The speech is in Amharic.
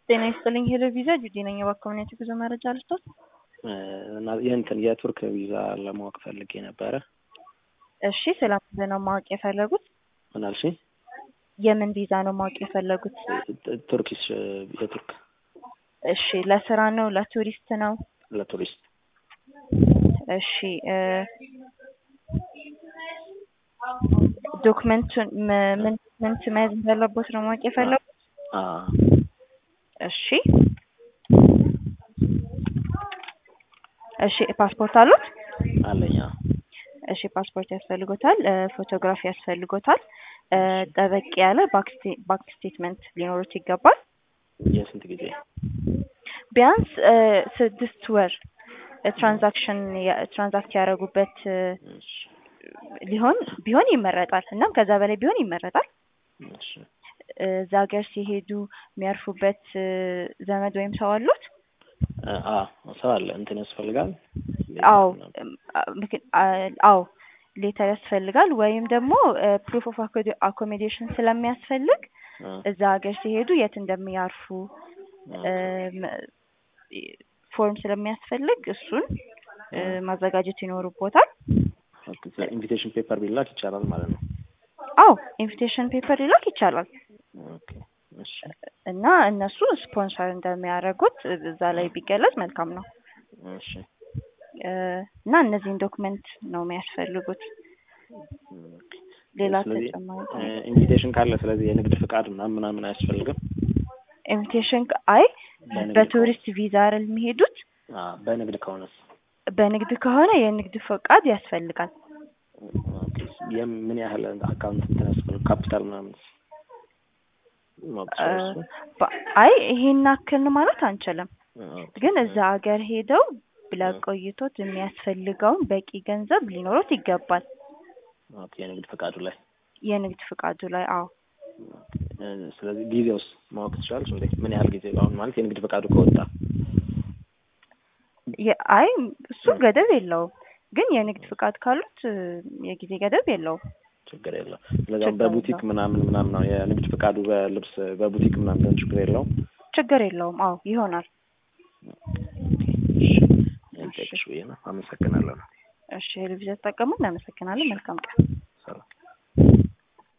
ጤና ይስጥልኝ ሄሎ ቪዛ ጁዲ ነኝ። የባኮሚኒቲ ጉዞ መረጃ ልስጦት። እና የእንትን የቱርክ ቪዛ ለማወቅ ፈልጌ ነበረ። እሺ ስለ ምንድን ነው ማወቅ የፈለጉት? ምን አልሽኝ? የምን ቪዛ ነው ማወቅ የፈለጉት? ቱርኪሽ የቱርክ እሺ ለስራ ነው ለቱሪስት ነው? ለቱሪስት እሺ እ ዶክመንቱን ም- ምን ዶክመንት መያዝ እንዳለቦት ነው ማወቅ የፈለጉት? አ እሺ እሺ ፓስፖርት አሉት? አለኝ። አዎ። እሺ ፓስፖርት ያስፈልጎታል፣ እ ፎቶግራፊ ያስፈልጎታል፣ እ ጠበቅ ያለ ባንክ ስቴትመንት ሊኖሩት ይገባል። የስንት ጊዜ? ቢያንስ እ ስድስት ወር ትራንዛክሽን ትራንዛክት ያደረጉበት እ እሺ ሊሆን ቢሆን ይመረጣል። እናም ከዛ በላይ ቢሆን ይመረጣል። እሺ እ እዛ ሀገር ሲሄዱ የሚያርፉበት እ ዘመድ ወይም ሰው አሉት? አ ሰው አለ። እንትን ያስፈልጋል? አዎ እም፣ አ- ምክ- አ- አዎ ሌተር ያስፈልጋል ወይም ደግሞ ፕሩፍ ኦፍ አኮሞዴሽን ስለሚያስፈልግ አ እዛ ሀገር ሲሄዱ የት እንደሚያርፉ እም፣ ፎርም ስለሚያስፈልግ እሱን እ ማዘጋጀት ይኖርቦታል። ኢንቪቴሽን ፔፐር ቢላክ ይቻላል ማለት ነው። አዎ ኢንቪቴሽን ፔፐር ሊላክ ይቻላል ኦኬ እሺ እና እነሱ ስፖንሰር እንደሚያደርጉት እዛ ላይ ቢገለጽ መልካም ነው። እሺ እ እና እነዚህን ዶክመንት ነው የሚያስፈልጉት። ኦኬ። ሌላ ስለዚህ ተጨማሪ እ ኢንቪቴሽን ካለ ስለዚህ የንግድ ፍቃድ ምናምን ምናምን አያስፈልግም? ኢንቪቴሽን አይ በንግድ በቱሪስት ቪዛ አይደል የሚሄዱት? አ በንግድ ከሆነስ? በንግድ ከሆነ የንግድ ፈቃድ ያስፈልጋል። ኦኬ። የም- ምን ያህል አካውንት እንትን ያስፈልግ ካፒታል ምናምን ማወቅ እ ይችላል እሱ? በ- አይ ይሄን ያክል ነው ማለት አንችልም፣ ኦኬ። ግን እዛ ሀገር ሄደው ለቆይቶት የሚያስፈልገውን በቂ ገንዘብ ሊኖሩት ይገባል። ኦኬ። የንግድ ፈቃዱ ላይ የንግድ ፍቃዱ ላይ አዎ እ ስለዚህ ጊዜውስ ማወቅ ትችላለች እንዴ? ምን ያህል ጊዜ አሁን ማለት የንግድ ፈቃዱ ከወጣ የ- አይ እሱ ገደብ የለውም፣ ግን የንግድ ፍቃድ ካሉት እ የጊዜ ገደብ የለውም። ችግር የለው። ስለዚህ አሁን ችግር በቡቲክ የለውም። ምናምን ምናምን ነው የንግድ ፈቃዱ በልብስ በቡቲክ ምናምን ቢሆን ችግር የለውም። ችግር የለውም። አዎ ይሆናል። እሺ ልጠይቅሽ ብዬ ነው። አመሰግናለሁ። እሺ ቴሌቪዥን ተጠቀሙ። እናመሰግናለን። መልካም ቀን። ሰላም